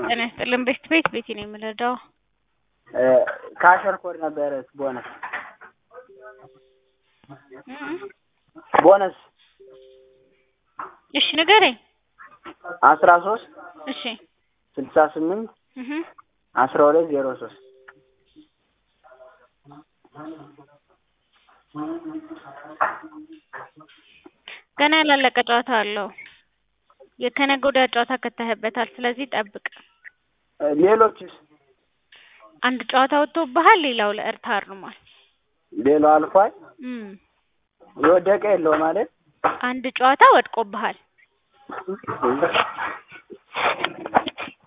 ጤና ይስጥልን ቤት ቤት ቤቴ ነው የምንረዳው። ከአሸር ኮድ ነበረ ቦነስ ቦነስ እሺ ንገረኝ። አስራ ሶስት እሺ ስልሳ ስምንት እህ አስራ ሁለት ዜሮ ሶስት ገና ያላለቀ ጨዋታ አለው። የከነገ ወዲያ ጨዋታ ከተህበታል። ስለዚህ ጠብቅ። ሌሎችስ አንድ ጨዋታ ወጥቶብሃል፣ ሌላው ለእርታ አርሟል። ሌላው አልፏል። እም የወደቀ የለው ማለት አንድ ጨዋታ ወድቆብሃል።